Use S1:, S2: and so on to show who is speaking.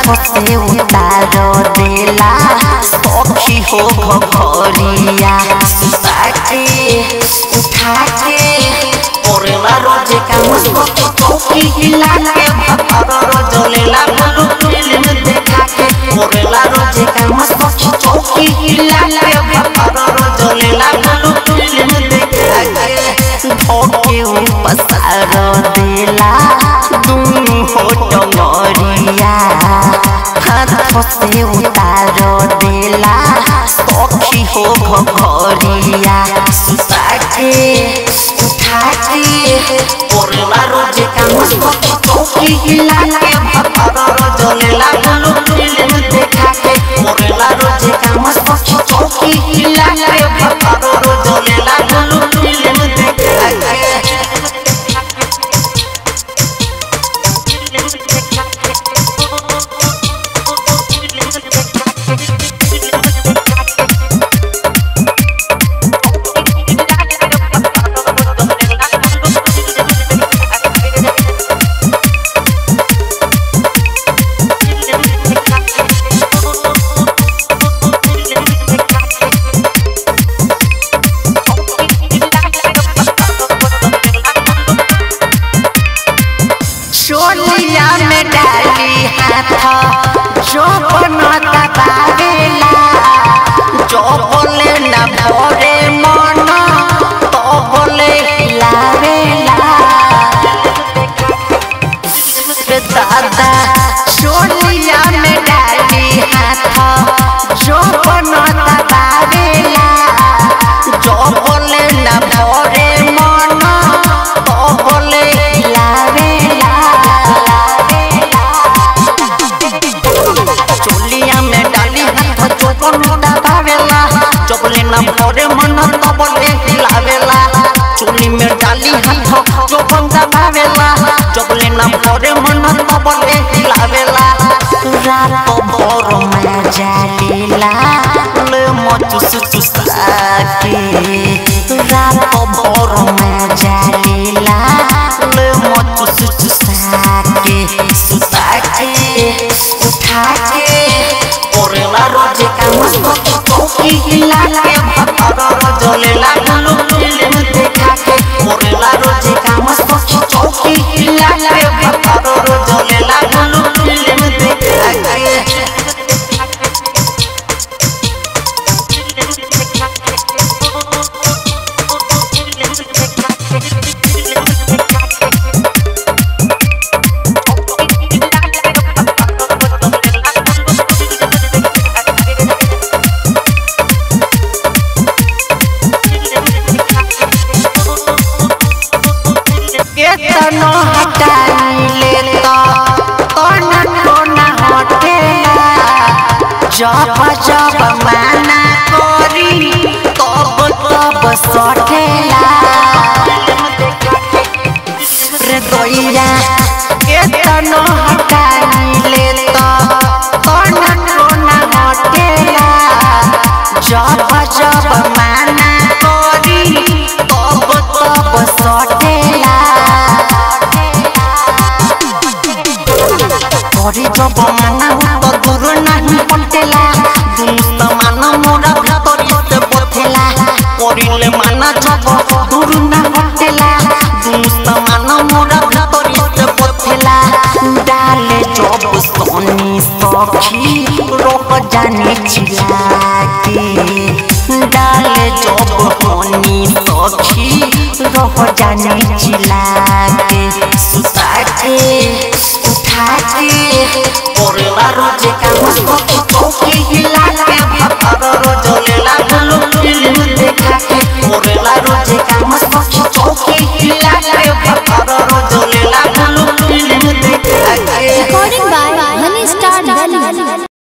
S1: से उतार देला सखी हो घरिया सुता के उठा के ओरेला रोजे का मुस्को चौकी हिला के भतर रोजलेला बोलू फिल्म देखा के ओरेला रोजे का मुस्को चौकी हिला के भतर रोजलेला बोलू फिल्म देखा के धोके पसार देला दुनु हो डमरिया हाथ से उतार देला सखी हो घरिया सुता के उठा के ओरला रोजे का मुस्को चौकी हिला के भतर रोजलेला बोलू फिल्म देखा के ओरला रोजे का मुस्को चौकी हिला के भतर रोजलेला बोलू फिल्म देखा के चोलिया में डाली हाथ जो बनता बावेला जो बोले न भोरे मन तो बोले लावेला रे दादा चोलिया में डाली हाथ जो बनता बावेला जो बोले न भोरे मन तो बोले लावेला चोलिया में डाली हाथ चोपन दबावेला चोपले न भरे मन तबले हिलावेला चोली में डाली हाथ चोपन दबावेला चोपले न भरे मन तबले हिलावेला रात भर में जालीला ले मचुस चुसा के रात भर में जालीला ले मचुस चुसा के सुता के उठा के ओरेला रोजे का मुस्को चौकी हिला के भतर रोजलेला बोलू फिल्म देखा के ओरेला रोजे का मुस्को चौकी हिला के भतर रोजलेला बोलू फिल्म देखा के केतनो हटाइले तो तन कोना हटेला जब जब माना करी तब तब सठेला रे गइया केतनो हटाइले तो तन कोना हटेला जब जब माना करी तब तब सठेला করি জব মানা তো দূর নাহি পটেলা দুনিস্ত মানা মোরা ভিতরিতে পথেলা করিলে মানা জব দূর না পটেলা দুনিস্ত মানা মোরা ভিতরিতে পথেলা ডালে জব সনি সখী রোক জানি চিলাকে ডালে জব হনি সখী রোক জানি চিলাকে